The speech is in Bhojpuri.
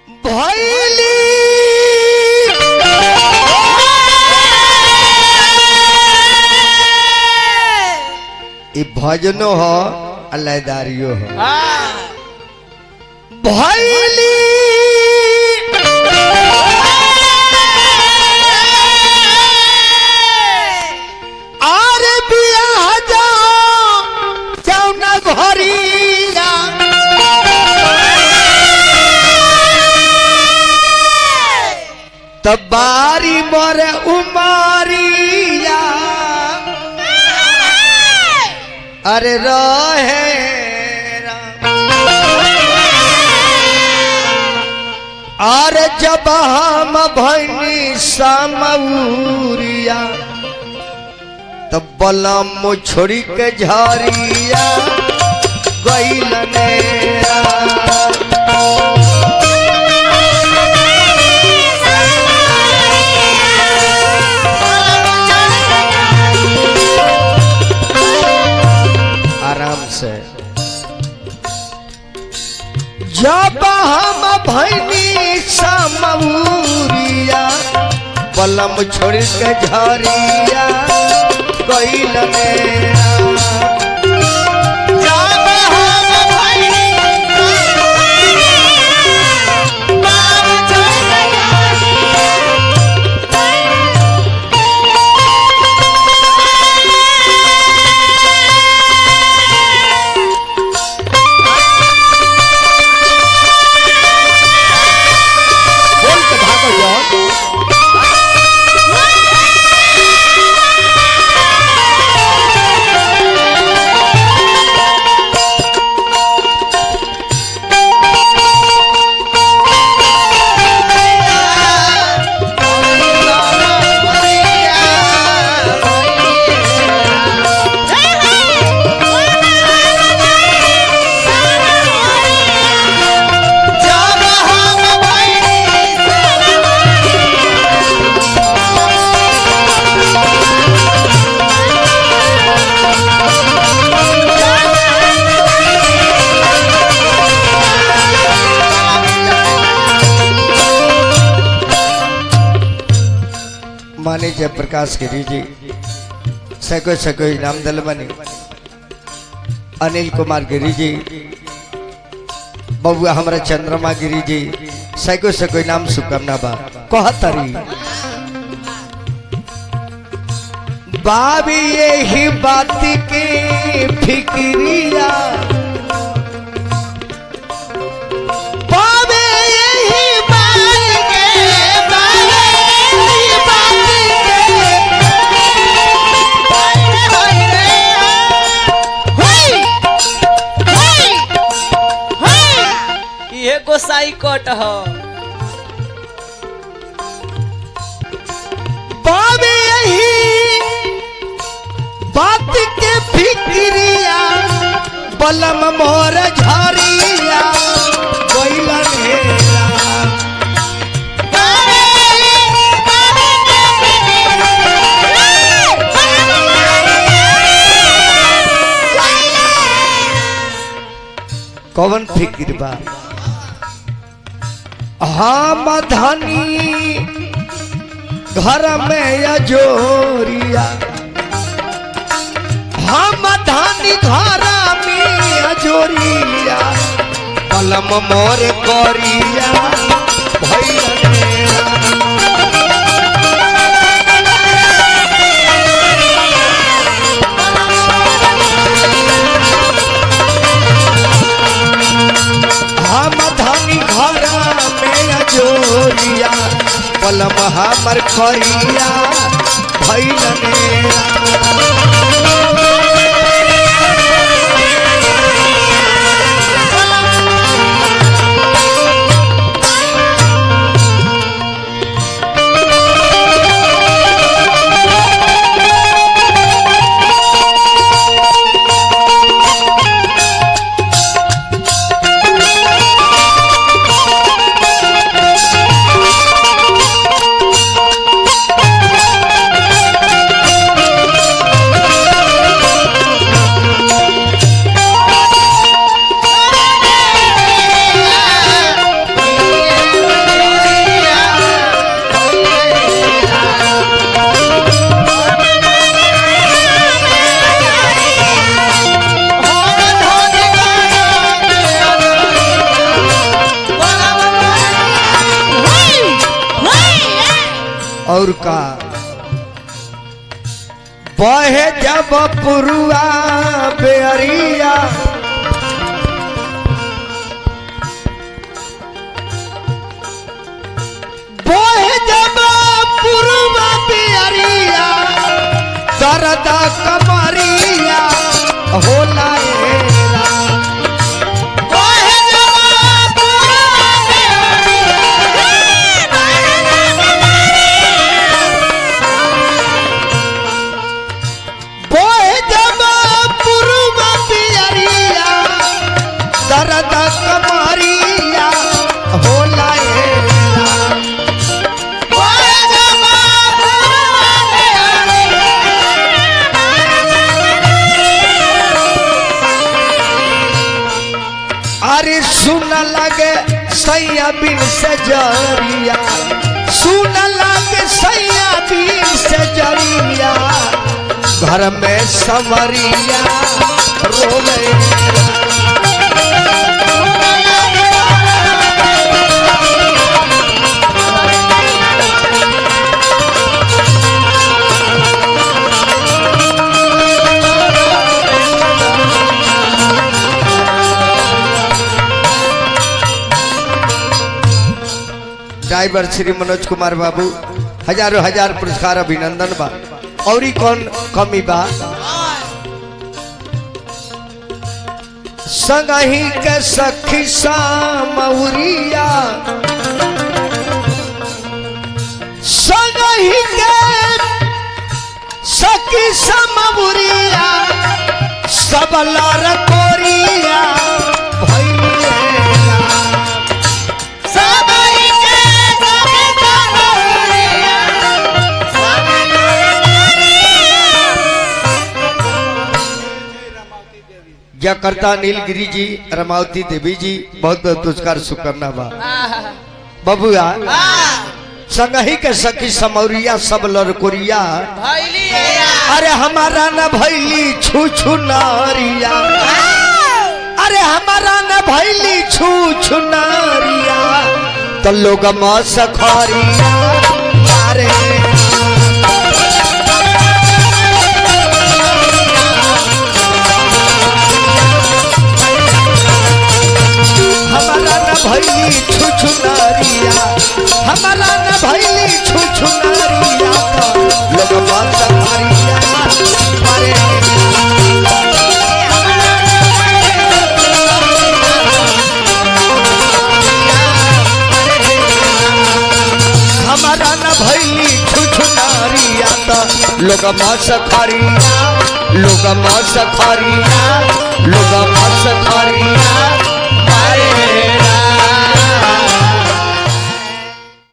भैली ई भजनो हो अल्लाहदारियो हो भैली आर बियाह जाओ जाओ ना घरिया तब बारी मोरे उमारिया अरे रहे अरे जब हम भैनी समूरिया तब बलम छोड़ी के झरिया गईल नेरा आराम से जब हम भैनी समूरिया पलम छोड़ के झरिया कैल मेरा बोल के भागो यार माने जयप्रकाश गिरी जी सको सको इनाम दल बने अनिल कुमार गिरी जी बबुआ हमारा चंद्रमा गिरी जी सको सको इनाम शुभकामना बा कहतरी बाबी यही बात के फिक्रिया बाबे यही बात के बाबे यही बात ये गोसाई कट ह बाबे यही बात के फिक्रिया बलम मोर झरिया गइलन हेरा कौन फिक्र बा हम धनी घर में अजोरिया हम धनी घर में अजोरिया कलम मोर करिया भैया मेरा। हम धनी घर में अजोरिया पलम हमर करिया भैल मेरा और का बहे जब पुरुआ बेअरिया बहे जब पुरुआ बेअरिया दर्द कमरिया होला एरा बोए जब पुरुब पियरिया दर्द कमरिया होला एरा अरे सुन लगे सैया बिन से जरिया सुन लगे सैया बिन से जरिया घर में समरिया रोवे ड्राइवर श्री मनोज कुमार बाबू हजारों हजार पुरस्कार अभिनंदन बा और ही कौन कमी बा संगही के सखी सामौरिया संगही के सखी सामौरिया सब लार कोरिया भइलिया जकर्ता नीलगिरी जी रमावती देवी जी बहुत बहुत पुरस्कार शुभकामना बा बबुआ संगही के सखी समौरिया सब लड़कोरिया अरे हमारा न भैली छू छू नारिया अरे हमारा न भैली छू छू नारिया तो लोग सखरिया अरे हमारा न भैली छू छू नारिया हमारा न भैली छू छू नारिया तो लोग सखरिया अरे हमारा न भैली छुछुनारिया त लोग मसखरिया लोग मसखरिया लोग मसखरिया